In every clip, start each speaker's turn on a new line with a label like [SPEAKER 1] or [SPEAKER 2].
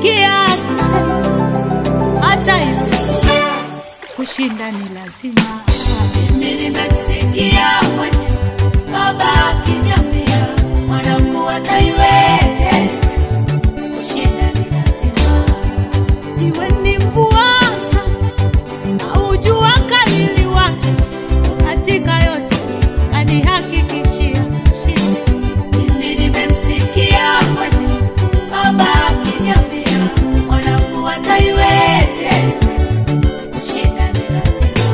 [SPEAKER 1] nimemsikia akisema hata hivyo kushinda ni lazima.
[SPEAKER 2] Mimi nimemsikia mwenye baba akiniambia mwanangu ataiweje, kushinda ni lazima.
[SPEAKER 1] Iwe ni mvua sana au jua kali liwake, katika yote kanihakikishia kushinda.
[SPEAKER 2] Mimi nimemsikia mwenye baba akiniambia mwanangu ataiweje, kushinda ni lazima.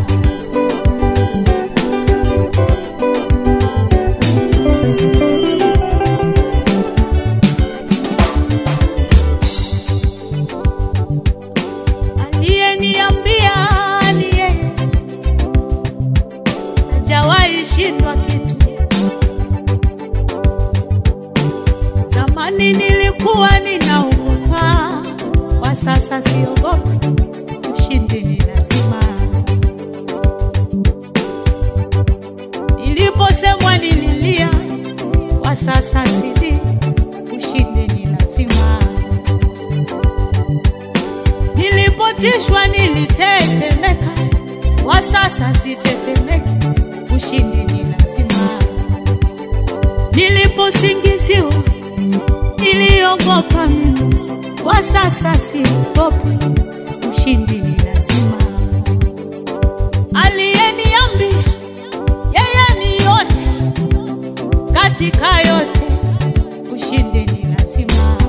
[SPEAKER 1] Aliyeniambia ni yeye, hajawahi shindwa kitu. Zamani nilikuwa ninaogopa, kwa sasa siogopi. Ushindi ni lazima. Niliposemwa nililia, kwa sasa silii. Ushindi ni lazima. Nilipotishwa nilitetemeka, kwa sasa sitetemeki. Ushindi ni lazima. Niliposingiziwa niliogopa mimi, kwa sasa siogopi. Ushindi ni lazima. Aliyeniambia yeye ni yote katika yote, ushindi ni lazima.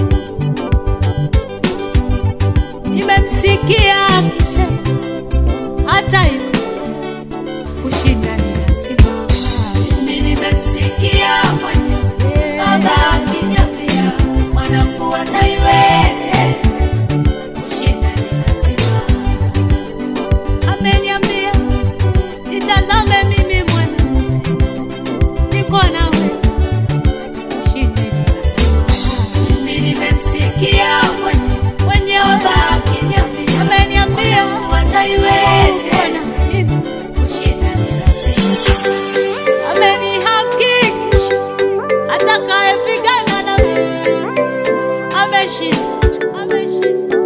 [SPEAKER 1] Nimemsikia akisema hata hivyo kushinda ni lazima.
[SPEAKER 2] Mimi nimemsikia mwenye baba akiniambia mwanangu ataiweje, kushinda ni lazima.
[SPEAKER 1] Ameniambia nitazame mimi mwana, niko nawe, ushindi ni lazima.
[SPEAKER 2] Mimi nimemsikia mwenye
[SPEAKER 1] Mwenye
[SPEAKER 2] baba akiniambia
[SPEAKER 1] ameniambia
[SPEAKER 2] mwanangu ataiweje,
[SPEAKER 1] Bwana, mimi
[SPEAKER 2] kushinda ni lazima.
[SPEAKER 1] amenihakikisha atakayepigana na mimi ameshinda tu, ameshinda.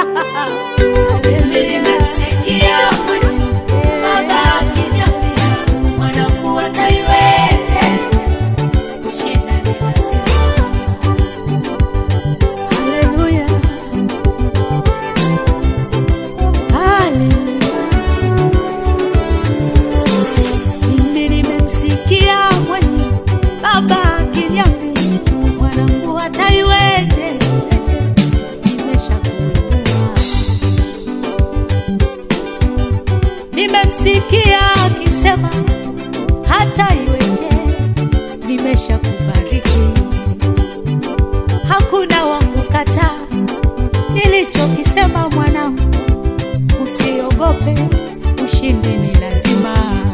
[SPEAKER 2] Mimi nimemsikia mwenye baba akiniambia mwanangu ataiweje, kushinda ni lazima.
[SPEAKER 1] Haleluya. Haleluya. Mimi nimemsikia mwenye baba akiniambia mwanangu ataiweje, nimeshakuinua. Nimemsikia akisema hata iweje, nimeshakubariki hakuna wa kukataa nilichokisema mwanangu, usiogope, ushindi ni lazima.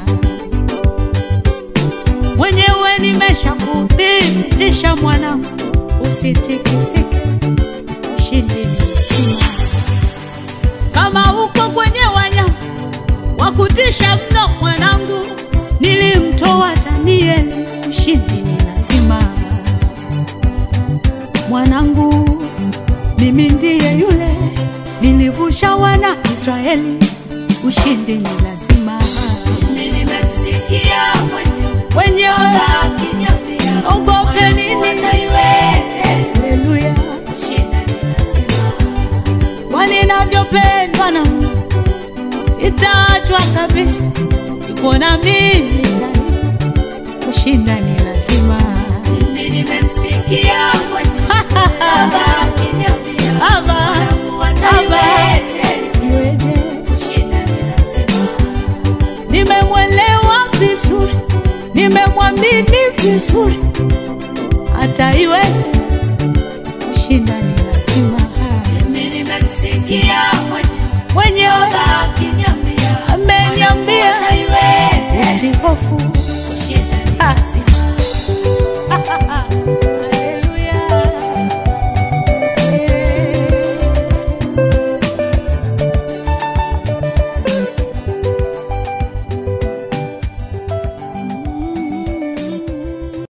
[SPEAKER 1] Mwenyewe nimeshakuthibitisha mwanangu, usitikisike, ushindi ni lazima. Kama uko kwenye wanyama wa kutisha mno mwanangu, nilimtoa Danieli, ushindi ni lazima mwanangu, mimi ndiye yule nilivusha wana Israeli, ushindi ni lazima.
[SPEAKER 2] Mimi nimemsikia mwenye
[SPEAKER 1] Wenye
[SPEAKER 2] baba akiniambia
[SPEAKER 1] ogope nini?
[SPEAKER 2] mwanangu ataiweje,
[SPEAKER 1] Haleluya,
[SPEAKER 2] kushinda ni lazima.
[SPEAKER 1] kwa ninavyopendwa na Mungu, sitaachwa kabisa, iko na mimi daima, kushinda ni lazima.
[SPEAKER 2] Mimi nimemsikia mwenye baba akiniambia
[SPEAKER 1] Baba,
[SPEAKER 2] mwanangu ataiweje,
[SPEAKER 1] iweje?
[SPEAKER 2] kushinda ni lazima.
[SPEAKER 1] nimemwelewa vizuri, nimemwamini vizuri, hata iwe